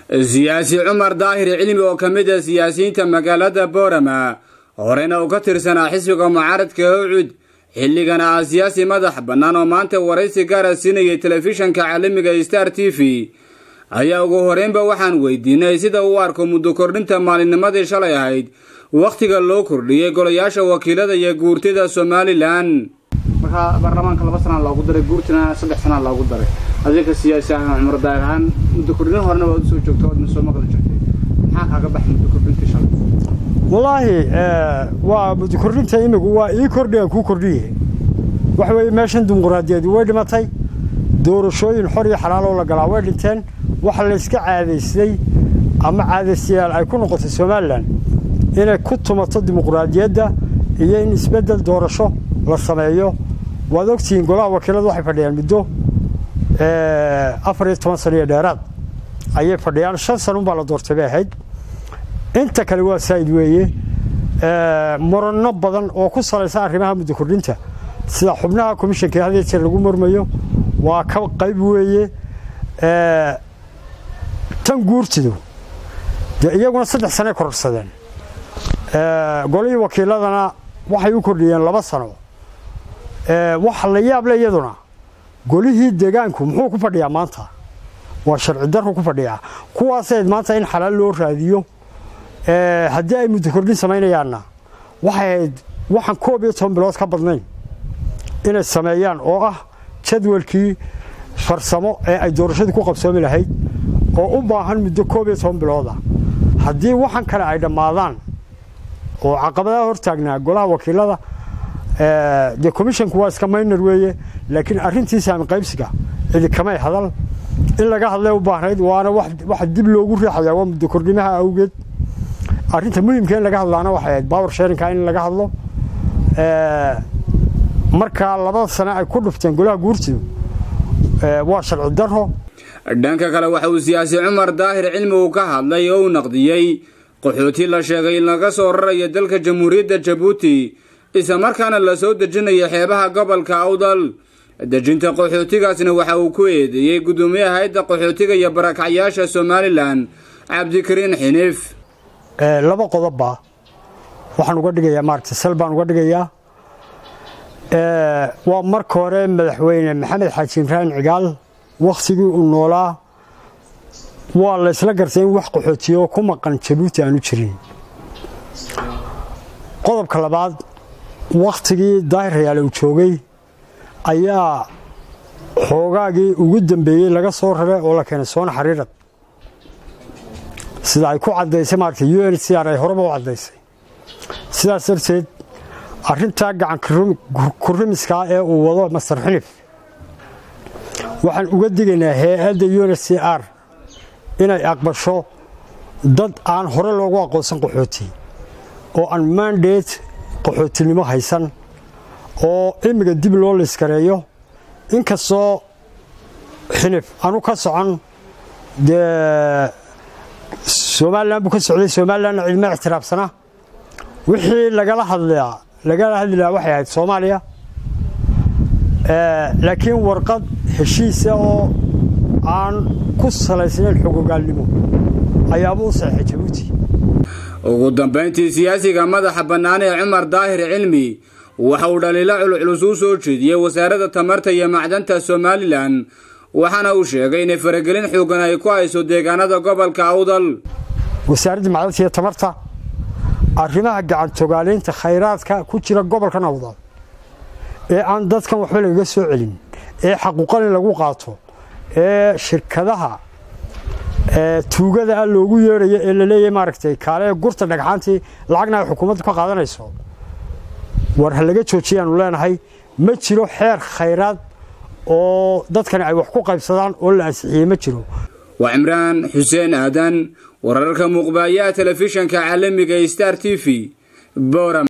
siyaasi cumar daahir cilmi oo ka mid a siyaasiyiinta magaalada boorama horena uu ka tirsanaa xisbiga mucaaradka howcud xilligana ah siyaasi madax bannaan oo maanta waraysi gaara siinayay telefishanka caalamiga star t v ayaa ugu horeynba waxaan weydiinay sida uu arko muddo kordhinta maalinnimadii shalay ahayd wakhtiga loo kordhiyey golayaasha wakiilada iyo guurtida somalilan markaa baarlamaanka laba sanaa loogu daray guurtina saddex sanaa loogu daray adinka siyaasi ahaan cumar daahir ahaan muddo kordhin horena waad usoo joogta waadna soo maqli jirtay maxaa kaaga baxay muddo kordhintii shalay wallaahi waa muddo kordhinta imigu waa ii kordhiya kuu kordhiye waxa weeye meeshan dimuquraadiyeedu way dhimatay doorashooyin xor iyo xalaaloo la galaa way dhinteen waxa layska caadaystay ama caadaystayaal ay ku noqotay somalilan inay ku tumato dimuquraadiyadda iyo in isbeddel doorasho la sameeyo waad ogtihiin golaha wakiiladu waxay fadhiyaan muddo afar iyo toban sano iyo dheeraad ayay fadhiyaan shan sanunbaa la doortay bay ahayd inta kale waa saa'id weeye muranno badan oo ku salaysan arrimaha muddo kordhinta sida xubnaha komishanka had jeer lagu murmayo waa ka qayb weeye tan guurtidu dee iyaguna saddex sanay kororsadeen golihii wakiiladana waxay u kordhiyeen laba sano waxa la yaable iyaduna golihii deegaanku muxuu ku fadhiyaa maanta waa sharci darru ku fadhiyaa kuwaaseed maanta in xalaal loo raadiyo haddii ay muddo kordhin samaynayaanna waxay ahayd waxaan koob iyo toban bilood ka badnayn inay sameeyaan oo ah jadwalkii farsamo ee ay doorashadii ku qabsoomi lahayd oo u baahan muddo koob iyo toban bilooda haddii waxan kale ay dhammaadaan oo caqabadaha hortaagnaa golaha wakiilada dee commishanku waa iska maynar weeye laakiin arrintii saami qaybsiga idikamay hadal in laga hadlay u baahnayd waana waxa dib loogu riixayaa waa muddo kordhimaha awgeed arrinta muhimka in laga hadlaana waxay ahayd power sharinka in laga hadlo markaa labada sane ay ku dhufteen golaha guurtidu waa sharci daro dhanka kale waxa uu siyaasi cumar daahir cilmi uu ka hadlay oo uu naqdiyey qaxooti la sheegay in laga soo rarayo dalka jamhuuriyadda jabuuti isla markaana la soo dejinayo xeebaha gobolka awdal dejinta qaxootigaasna waxa uu ku eedeeyey guddoomiyaha hayadda qaxootiga iyo barakacyaasha somalilan cabdikariin xiniif laba qodobba waxaan uga dhigayaa maaragta sal baan uga dhigayaa waa marka hore madaxweyne maxamed xaaji imraan cigaal wakhtigii uu noolaa waa la ysla gartay in wax qaxootiyo ku maqan jabuuti aanu jirin qodobka labaad wakhtigii daahir rayaale uu joogay ayaa xoogaagii ugu dambeeyey laga soo raray oo la keenay soona xariirad sida ay ku caddaysay maaragta u n c r ay horeba u caddaysay sidaas darteed arrintaa gacan kurrimiskaa ee uu wado master xinif waxaan uga digaynaa hay-adda u n c r inay aqbasho dad aan hore loogu aqoonsan qaxooti oo aan mandate qaxootinimo haysan oo imiga dib loo liskareeyo inkastoo xinif anu ka socon dee somalilan buu ka socday somalilanna cidma ictiraafsana wixii lagala hadlaa lagala hadli lahaa waxay ahayd soomaaliya laakiin warqad heshiisa oo aan ku salaysnayn xogogaalnimo ayaaba u saxeixay jabuuti ugu dambayntii siyaasiga madaxa bannaan ee cumar daahir cilmi waxa uu dhaliilo culculus u soo jeediyey wasaaradda tamarta iyo macdanta somalilan waxaana uu sheegay inay faragelin xoogan ay ku hayso deegaanada gobolka awdal wasaaradda macdanta iyo tamarta arrimaha gacantogaaleynta khayraadka ku jira gobolkan awdal ee aan dadkan waxba lagaga soo celin ee xaquuqalin lagu qaato ee shirkadaha tuugada ah loogu yeedhayo ee la leeyahay maaragtay kaale gurta dhagxaantii lacagna ay xukuumaddu ka qaadanayso war ha laga joojiyaanu leenahay ma jiro xeer khayraad oo dadkani ay wax ku qaybsadaan oo la ansixiyey ma jiro waa cimraan xuseen aadan wararka muuqbaayaha telefishanka caalamiga star t v